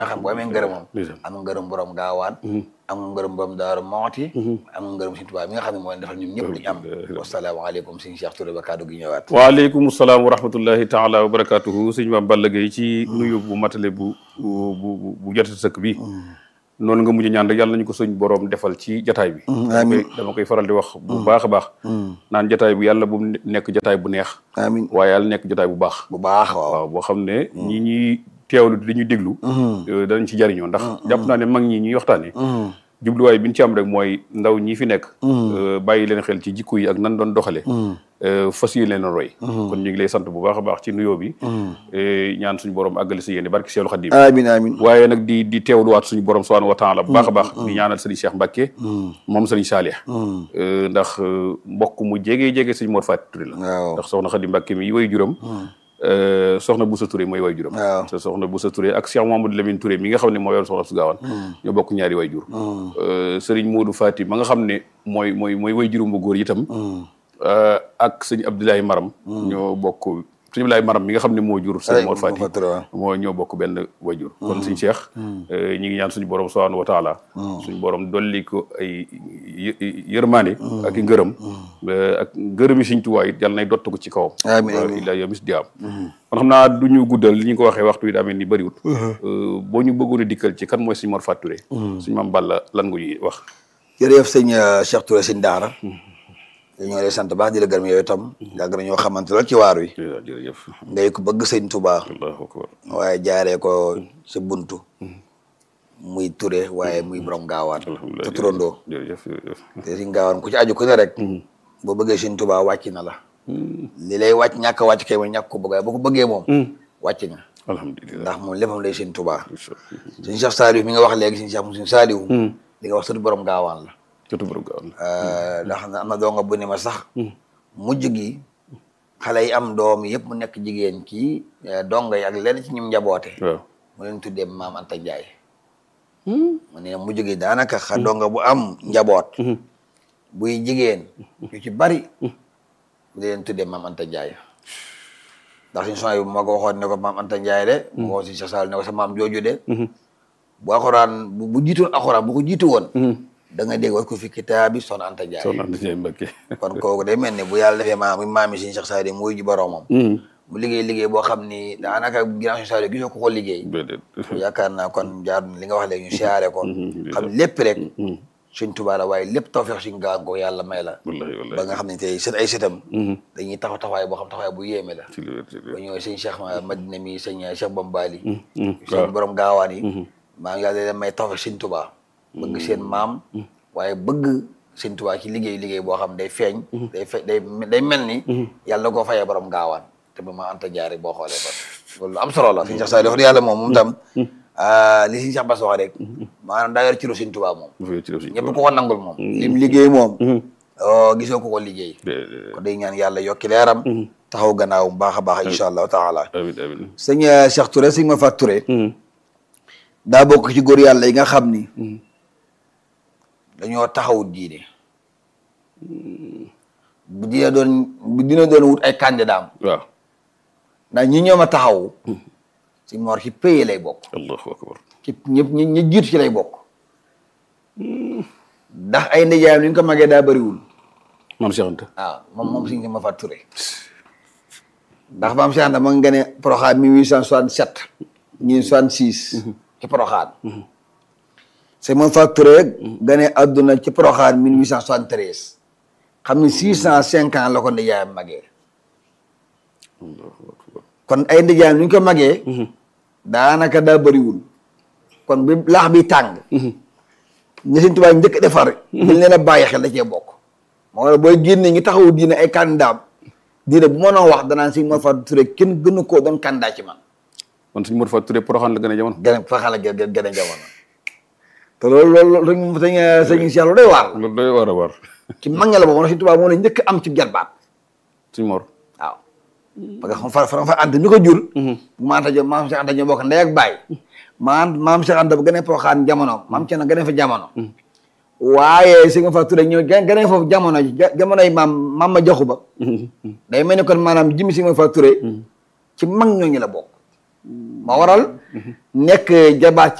nga xam boo amee ngërëmam ndeysaan. am nga ngërëm borom gaawaan am nga ngërëm borom daaru mooti am nga ngërëm Sëñ Tuubaa mi nga xam ne moo leen defal ñun ñëpp li ñu am wasalaamaaleykum Sëñ Cheikh Touré ba kaddu gi ñëwaat waaleykum salaam wa rahmatullahi taala wa barakatuhu sëñ Mame Balla Gaye ci nuyu bu matale bu bu bu bu jotati sëkk bi noonu nga mujj ñaan rek yàlla nañu ko suñ borom defal ci jataay bi amiin dama koy faral di wax bu baax a baax naan jataay bu yàlla bu mu nekk jataay bu neex amiin waaye yàlla nekk jataay bu baax bu baax waaw waaw boo xam ne ñi ñuy teewlu di ñu déglu euh, danañ ci jariñoo ndax jàpp naa ne mag ñi ñuy waxtaane jubluwaay bi ñu ci am rek mooy ndaw ñi fi nekk euh, bàyyi leen xel ci jikko yi ak nan doon doxale euh, fas yi leen a roy kon ñu ngi lay sant bu baax a baax ci nuyoo bi euh, ñaan suñu borom àggale si yéene barki Seexul Xadiim amiin amiin waaye nag di di teewluwaat suñu borom subhaanahu wa taala bu baax a baax di ñaanal sëriñ Cheikh Mbacke moom sëriñ Saalih Euh, ndax euh, mbokk mu jege jege sëñ Mor Faty Touré la waaw ndax soxna Xadi Mbacke mi way juram euh, soxna Boussa Touré mooy way juram waaw. te soxna Boussa Touré ak Cheikh Mamadou Lamine Touré mi nga xam ne moo yor soxna su gaawaan ñoo bokk ñaari way jur Euh, sëriñ Modou Faty ma nga xam ne mooy mooy mooy way jurum bu góor itam euh, ak sëñ Abdoulaye Maram ñoo bokk sëñ Abdoulaye Maram mi nga xam ne moo jur sëñ Mor Faty moo ñoo bokk benn wajur kon suñ Cheikh ñi ngi ñaan suñu borom subhanahu wa taala suñu borom dolli ko ay yë- yërmaande ak i ngërëm ak ngërëm yi suñ tuwaay it yàlla nay dott ko ci kawam Amiin, amiin. ila yomis di am kon xam naa du ñu guddal li ñu ko waxee waxtu wi daa mel ni bëriwut boo ñu bëggoon a dikkal ci kan mooy suñ Mor Faty Touré suñ Mame Balla lan nga ñuy wax jërëjëf sëñ euh, Cheikh Touré sëñ Daara ñoo lay sant baax di la gërëm yooyu itam yàgg na ñoo xamante lool ci waar wi jërëjëf ngay ko bëgg sëñ Touba allahu akbar waaye jaaree ko sa buntu muy Touré waaye muy borom gaawaan alhamdulilah te turandoo jërëjëf jërëjëf te sëñ gaawaan ku ci aju ku ne rek boo bëggee sëñ Touba wàcc na la li lay wàcc ñàkk a wàcc kay mooy ñàkk ko bëgg waaye boo ko bëggee moom wàcc nga alhamdulilah ndax moom léppam lay sëñ Touba sëñ Cheikh Saliou mi nga wax léegi sëñ Cheikh mu sëñ Saliou li nga wax sëtu borom gaawaan la jotu borom gaaw na Euh, ndax am na doo nga bu ne ma sax mujj gi xale yi am doom yëpp mu nekk jigéen ci donga yi ak lenn ci ñum njaboote waaw mu leen tuddee maam Anta Ndiaye mu ne mujj gi daanaka xa donga bu am njaboot buy jigéen yu ci bari mu leen tuddee maam Anta Ndiaye ndax suñu son yi bu ma ko waxoon ne ko maam Anta Ndiaye de mu ko si sa sal ne ko sa maam jooju de bu alxuraan bu bu jiitoon alxuraan bu ko jiitu woon da nga dégg war ko fi kitaabi son Anta Ndiaye soxna Anta Ndiaye Mbacke kon kooku day mel ni bu yàlla defee maam maam yi suñu Cheikh Sadio muy ji boroomam mu liggéey liggéey boo xam ni daanaka ginnaaw suñu Sadio gisoo ko ko liggéey déedéet yaakaar naa kon jaar na li nga wax léegi ñu siyaare ko xam lépp rek suñ Tuubaa la waaye lépp tawfeex suñ gaan ko yàlla may la wallahi ba wallahi nga xam ne tey sët ay sëtam dañuy taxaw taxawaay boo xam taxawaay bu yéeme la ci lu wér ci lu ba wér ñëwee sëñ Cheikh Madina mi sëñ Cheikh Bambali waaw. sëñ borom gaawaan yi maa ngi yàlla leen may tawfeex suñ Tuubaa bëgg seen maam waaye bëgg sëñ Tuubaa ci liggéey liggéey boo xam day feeñ day fe day day mel ni yàlla na koo fayee borom gaawaan te ba ma anta jaare boo xoolee kon loolu lu am solo la sëñ Cheikh Sadio wax yàlla moom moom tam ah, li sëñ Cheikh Bass wax rek maanaam daa yor ci lu sëñ Tuubaa moom bu fekkee ci def si ñëpp ko ko nangul moom lim liggéey moom oh gisoo ko ko liggéey kon day ñaan yàlla yokki leeram taxaw gannaaw bu baax a baax incha allahu taala amin amin sëñ euh, Cheikh Touré sëñ ma fat Touré daa bokk ci góor yàlla yi nga xam ni dañoo taxawut diine bu dina doon bu dina doon wut ay candidat waaw ndax ñi ñoom a taxaw si Mor ci paye lay bokk allahu akbar ci ñëpp ñi ñi jiitu ci lay bokk ndax ay ndijaayam li ñu ko magee daa bëriwul maam Cheikh Anta waaw moom moom sëñ ma fat Touré ndax maam Cheikh Anta ma nga gane Porokhane 1867 ñii 66 ci Porokhane c'est moom fat Touré gane adduna ci Porokhane 1873 xam ni 605 ans la ko ndijaayam magee allahu akbar kon ay ndijaayam li ñu ko magee daanaka daa bëriwul kon bi laax bi tàng ñi Sëñ Tuubaa njëkk a defar dañ leen a bàyyi xel da cee bokk moo tax booy génne ñi taxawu diine ay candidat diine bu mënoo wax danaan Sëñ Mor Faty Touré kenn gënu koo doon candidat ci man man suñu Mor Faty Touré Porokhane la gën a jamono gën a fa xala gën gën gën a jamono te loolu loolu loolu sëñ sëñ Cheikh lu doy waar la loolu doy war a war ci mag ña la boobu Sëñ Tuubaa moo la njëkk am ci jarbaat suñu Mor waaw parce que xam fa fa fa ant mi ko jur ma anta jo maam Cheikh Anta ñoo bokk ndey ak baay maam maam Cheikh Anta bu gën a Porokhane jamono maam Thierno gën a fa jamono waaye Sëñ Mor Faty Touré ñëw gën gën a foofu jamono ji ja- jamonoy maam maam ma joxu ba day mel ni kon maanaam jimi Sëñ Mor Faty Touré ci mag ñooñu la bokk ma waral nekk jabaat